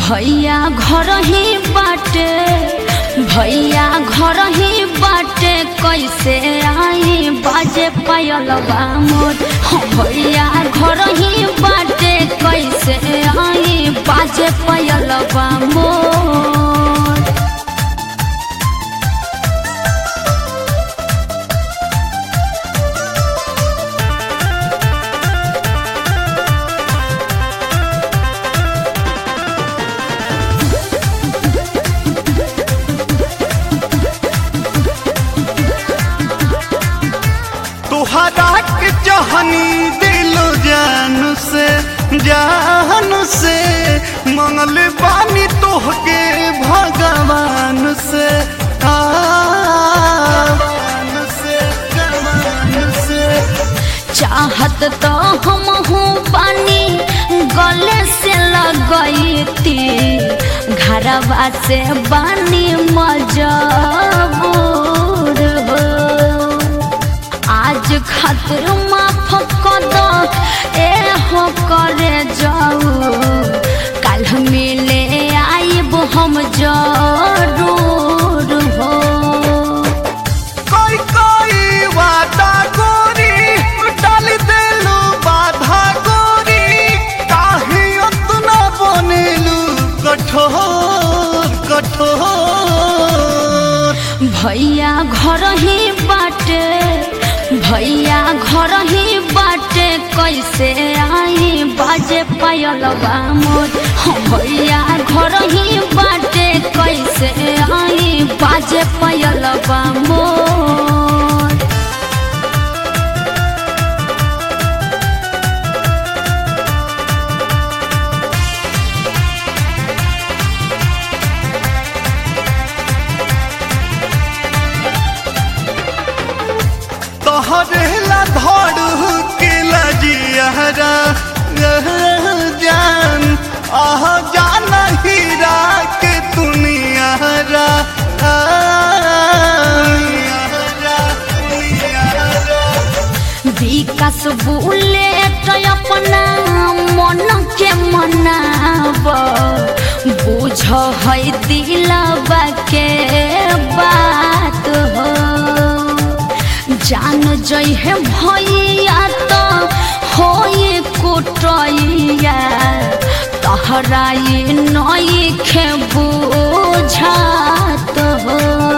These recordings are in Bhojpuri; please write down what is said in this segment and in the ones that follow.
भैया घर ही बाटे भैया घर ही बाटे कैसे आई बाजे पायलबा मोर हाँ, भैया घर ही बाटे कैसे आई बाजे पायलबा मोर तुहरा के जहनी दिल जान से जान से मंगल बानी तोहके भगवान से आ, भगवान से भगवान से चाहत तो हम हूँ पानी गले से लगई थी घरवा से बानी मजबूर हो आज खातिर माफ कर दो ए हो करे जाऊ कल मिले आइब हम जरूर हो कोई कोई वादा गोरी डाल देलू बाधा गोरी काहे उतना बनेलू कठोर कठोर भैया घर ही बाटे भैया घर ही बाटे कैसे आई बाजे पायलबा मोर हाँ, भैया घर ही बाटे कैसे आई बाजे पायलबा मोर तोहरे ला धड़ के लजियारा जान आह जान हीरा के दुनियारा विकास बुलेट अपना मन के मनाब बुझ है दिलबा के बात हो जान जइहे भैया तो होई कुटैया तहराई नई खे बुझात हो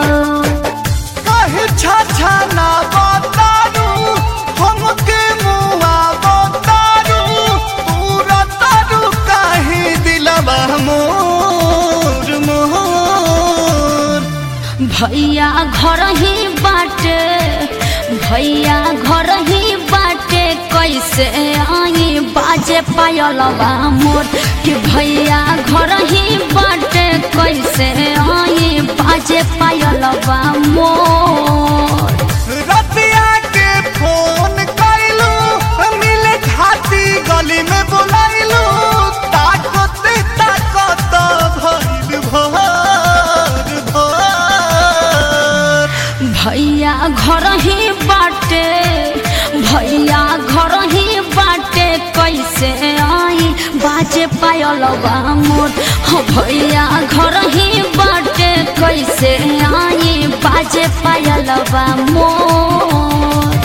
कहे छाछा ना बतारू हमके मुआ बतारू पूरा तारू काहे दिलवा मोर मोर भैया घर ही बाटे भैया घर ही बाटे कैसे आई बाजे पायलबा मोर कि भैया घर ही बाटे कैसे आई बाजे पायलबा मोर रतिया के फोन कैलू मिले खाती गली में बुलाइलू ताकत ताकत भइल भर भर भैया घर ही बाटे भैया घर ही बाटे कैसे आई बाजे पायलबा मोर हाँ, भैया घर ही बाटे कैसे आई बाजे पायलबा मोर